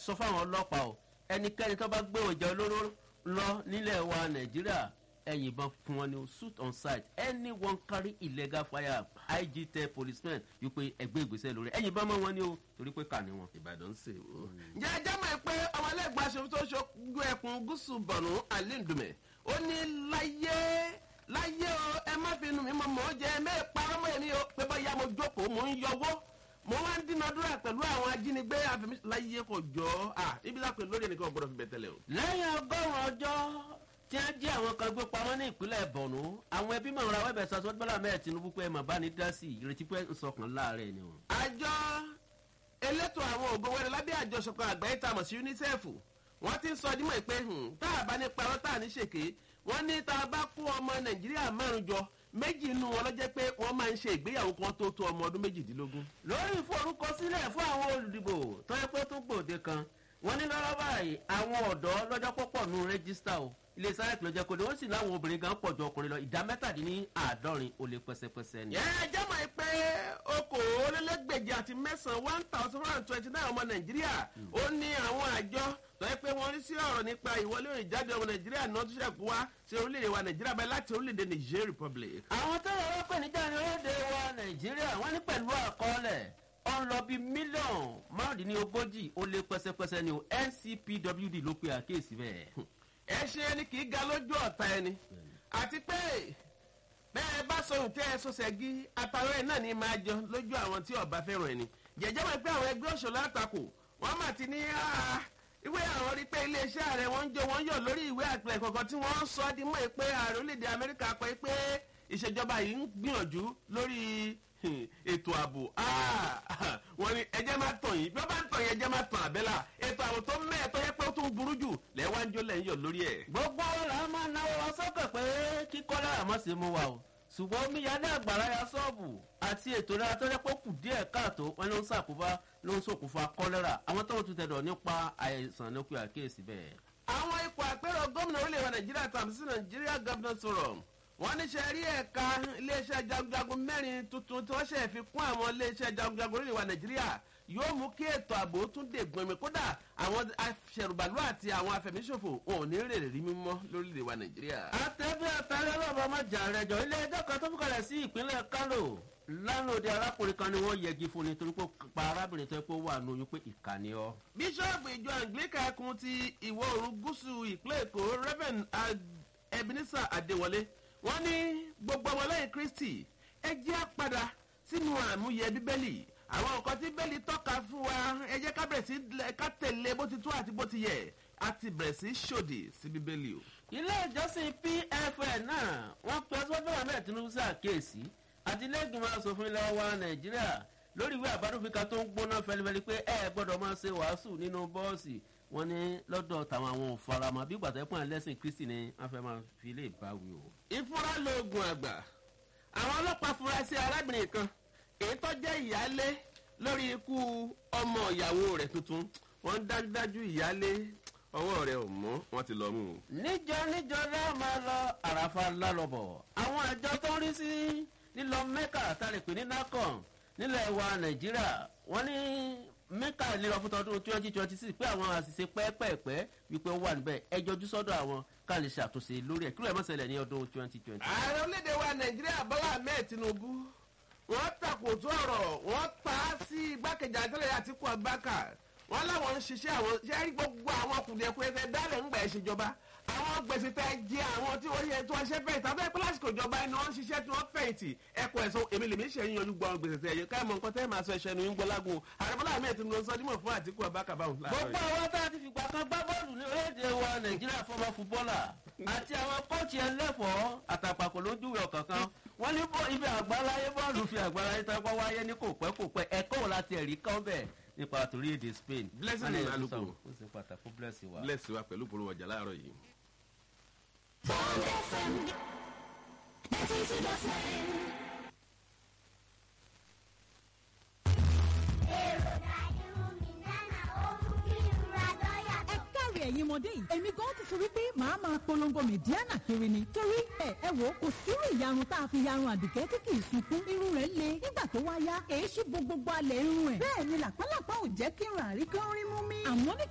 sọ fáwọn ọlọ́pàá o ẹnikẹ́ni tó bá gbé ọjà olóró lọ nílẹ̀ wa nàìjíríà ẹ̀yìn ìbọn fún wọn ni o suit on site anyone carry illegal fire ig tell policemen wípé ẹgbẹ́ ìgbésẹ̀ lórí ẹ̀yìn ìbọn mọ́ wọn ni o torí pé kà ní wọn. ìbàdàn ṣe o. ǹjẹ́ ẹ jẹ́ mọ̀ pé ọmọlẹ́gbà aṣòfin tó ṣojú ẹkùn gúúsù bọ̀nù alindume ó ní láyé láyé o ẹ má fi inú mi mọ̀ mọ́ jẹ́ ẹ mẹ́ẹ̀ parọ́ mọ́ èmi o pé bọ́yá mo jókòó mo ń yọwọ́ mo wá ń dínàdúrà pẹ̀lú àwọn ajínigbé àfẹmí láyé kò jọ à ibi lápẹ lórí ẹnìkan gbọdọ̀ fi bẹ̀ tẹ́lẹ̀ o. lẹ́yìn ọgọ́rùn-ún ọjọ́ tí wọ́n jí àwọn kan gbé pamọ́ ní ìpínlẹ̀ bọ̀nú àwọn ẹbí mọ̀ ra wẹ́bẹ̀ sọ sọ́dún bọ́lá mẹ́ẹ̀ tinubu pé mọ̀ bá ní dá sí i ìrètí pé ń sọkàn láàárẹ̀ ni o. àjọ elétò àwọn ògo wẹrẹ lábẹ́ àjọṣepọ̀ àgbáyé tá a mọ̀ sí unicef wọ́n ti ń sọ dímọ̀ pé tá a bá ní parọ́ tá a ní ṣèké wọ́n ní tá a bá kó ọmọ nàìjíríà márùn jọ méjì inú wọn ló jẹ́ pé wọ́n máa ń ṣe ìgbéyàwó kan tó tó ọmọ ọdún méjìdínlógún. lórí ìforúkọsílẹ̀ fún àwọn olùdìbò tó yẹ pé tó gbòde kan wọ́n ní lọ́rọ́ báyìí àwọn ọ̀dọ́ lọ́jọ́ pọ̀pọ̀ nù rẹ́gísítà o ilé sáyẹ̀kì ló jẹ́ kó ní wọ́n sì láwọn obìnrin gan pọ̀ ju ọkùnrin lọ ìdá mẹ́tàdínní àádọ́rin ó lé pẹ́sẹ́pẹ́sẹ́ ni. ẹ jẹ́mọ̀ pé okòólélẹ́gbèje àti mẹ́sàn-án one thousand one hundred twenty nine ọmọ nàìjíríà ó ní àwọn àjọ tó yẹ pé wọ́n rí sí ọ̀rọ̀ nípa ìwọlé ìjáde ọmọ nàìjíríà náà tó ṣẹ̀kú wá sí orílẹ̀-èdè wa nàìjíríà báyìí láti orílẹ̀-èdè niger republic. àwọn tó yẹ wọ́n pè níjà ní orílẹ̀-èdè wa nàìjíríà wọ́n ní pẹ̀lú àkọọ́lẹ̀ ó ń lọ bí mílíọ̀nù márùndínlógójì ó lé pẹ́sẹ́pẹ́sẹ́ ni o ncpwd ló pe àkíyèsí bẹ́ẹ̀. ẹ ṣe ẹni kì í ga lójú ọ̀tá ẹni àti pé bẹ́ẹ̀ bá sọ̀rọ̀ tẹ́ ẹ sọ̀sẹ̀gí àtàwọn ẹ̀ náà ní máa jọ lójú àwọn tí ọba fẹ́ràn ẹni jẹ̀jẹ́ mọ̀ pé àwọn ẹgbẹ́ òṣèlú àtakò wọ́n mà ti ní ìwé àwọn rí pé iléeṣẹ́ ààrẹ wọn ń jó wọn yọ̀ lórí ìwé àpilẹ̀ kọ̀ọ̀kan tí wọ́n sọ ọ́ di mọ́ ẹ pé ààrẹ orílẹ̀-èdè amẹ́ríkà pé pé ìṣèjọba yìí ń gbìyànjú lórí ètò ààbò wọn ni ẹjẹ máa tàn yìí bí wọn bá ń tàn yìí ẹjẹ máa tàn àbẹ́là ètò ààbò tó mẹ́ẹ̀ tó yẹ pé ó tún burú jù lẹ́wájú lẹ́yìn yọ̀ lórí ẹ̀. gbogbo ọ̀la máa náwó wa sọ́kàn pé kíkọ́ lára mọ́ sí mu wa o ṣùgbọ́n omíyalé àgbàrá ya sọ́ọ̀bù àti ètò ìlera tó yẹ pé ó kù díẹ̀ káàtó wọn ló ń ṣàkóbá ló ń ṣokùnfà kọ́lẹ́rà àwọn tó ń tún tẹ̀dọ̀ nípa àìsàn ló pe àkíyèsí bẹ́ẹ̀. àwọn ipò àpérò gómìnà orílẹ̀-èdè nàìjíríà tàbí sí nàìjíríà governors forum wọ́n ní ṣe rí ẹ̀ka iléeṣẹ́ jagunjagun mẹ́rin tuntun tí wọ́n ṣe fi kún àwọn iléeṣẹ́ jagunjagun orílẹ̀-èdè wa nàìjíríà yóò mú kí ètò ààbò tún dè gbọnmi kódà àwọn aṣẹ̀rùbàlú àti àwọn afẹ̀míṣòfò wọn ò ní rèrè rí mímọ́ lórílẹ̀-èdè wa nàìjíríà. àtẹ̀bí àtàlẹ́ bàbá ọmọ jà rẹ̀ jọ ilé ẹjọ́ kan tó fi kalẹ̀ sí ìpínlẹ̀ kánò lánàá arákùnrin kan ni wọ́n yẹgi fún ni torí pé pa arábìnrin tó yẹ pé ó wà lóyún pé ìkànnì ọ. bíṣọ́ọ̀bù ìjọ anglican ẹkùn ti ìwọ̀ oòrùn gúúsù ìpínlẹ̀ èkó reverend ebenezer adéwọlé wọ́n ní gbogbo ọmọlẹ́yìn kristi ẹ jẹ́ padà sínú àmúyẹ bíbélì àwọn nǹkan tí bẹ́ẹ̀lì tọ́ka fún wa ẹ jẹ́ ká bẹ̀rẹ̀ sí ká tẹ̀lé bó ti tó àti bó ti yẹ a ti bẹ̀rẹ̀ sí ṣòdì sí bíbélì o. ilé ìjọsìn pfn náà wọ́n pe ọsọ́dọ̀ ahmed tinubu sí àkíyèsí àti lẹ́gbìmọ̀ asòfin ilẹ̀ wa nàìjíríà lórí ìwé àbádòfin tó ń gbóná fẹlifẹli pé ẹ gbọ́dọ̀ máa ṣe wàásù nínú bọ́ọ̀sì wọn ní lọ́dọ̀ tàwọn àwọn òfaramọ́ bí gbàtẹ́pọ̀ ẹlẹ́sìn kristi ni wọ́n fẹ́ máa fi lè báwí o. ìfúra lóògùn àgbà àwọn ọlọ́pàá fura sí arábìnrin kan èyí tó jẹ́ ìyálé lórí ikú ọmọ ìyàwó rẹ̀ tuntun wọ́n dájúdájú ìyálé ọwọ́ rẹ̀ ò mọ́ wọ́n ti lọ mú un. níjọ níjọ náà máa lọ àràfà lálọ́bọ̀ àwọn àjọ tó ń rí sí lílọ mẹ́kà tàlẹ̀ pé ní nacon nílẹ̀ wa nàìjíríà wọ́n ní mẹ́kà lílọ fún tọdún twenty twenty six pé àwọn àṣìṣe pẹ́ẹ́pẹ́ẹ́pẹ́ wípé ó wà níbẹ̀ ẹ jọjú sọ́dọ̀ àwọn ká lè ṣàtúnṣe lórí ẹ̀ kí ló ẹ̀ mọ́sẹ̀lẹ̀ ní ọdún twenty twenty. ààrẹ orílẹ̀-èdè wa nàìjíríà bọ́lá ahmed tinubu wọ́n takòtò ọ̀rọ̀ wọ́n ta á sí igbákejì àtẹ́lẹ̀ àtìkú abáka wọ́n láwọn ń ṣiṣẹ́ àwọn ṣe rí gbogbo àwọn kùdìẹ̀kùdìẹ̀ dálẹ̀ ń gbà ẹ̀ ṣèjọba àwọn gbèsè tẹ jẹ àwọn tí wọ́n yẹ tí wọ́n ṣe fẹ̀yìntì àbẹ́ pé lásìkò ìjọba ẹni wọ́n ń ṣiṣẹ́ tí wọ́n fẹ̀yìntì ẹ̀kọ́ ẹ̀sọ́ èmi lèmi ṣe yín yanjú gbọ́ àwọn gbèsè tẹ yẹ káyọ̀ mọ̀ nǹkan tẹ́ máa sọ ẹ̀ṣẹ̀ ní yín gbọ́lágun àrẹ́bọ́lá àmì ẹ̀tì ló ń sọ dímọ̀ fún àtìkú abákàbáhùn gbogbo àwọn tá a ti fìgbà kan gbá bọ́ọ̀lù ní orílẹ̀-èdè wa nàìjíríà fọmọ fúbọ́là àti àwọn kóòtù ẹlẹ́fọ̀ọ́ àtàpàkò lójúwe ọ̀kọ̀ọ̀kan wọ́n ní ibi àgbáláyé bọ́ọ̀lù fi àgbáláyé tó kọ́ wáyé ní kò pẹ́ kò pẹ́ ẹ̀kọ́ wò láti ẹ̀rí kan bẹ́ẹ̀ nípa torí èdè spain. blessing ní alùpùpù ó sì pàtàkì bless wa. bless wa pẹ̀lú polówó ọjà láàárọ̀ yìí. Bond FM 92.9. ẹ káre ẹ̀yin ọmọdé yìí èmi gan ti sọ wípé màá máa polongo mẹ̀díánà kiri ni torí ẹ ẹ wò ó kò sírú ìyarun tá a fi yarun àdùkẹ́ tí kì í sunkún irun rẹ̀ le nígbà tó wá yá èé ṣí bo gbogbo alẹ̀ irun ẹ̀ bẹ́ẹ̀ ni làpálàpá ò jẹ́ kí irun àríkán rí mú mi àmọ́ ní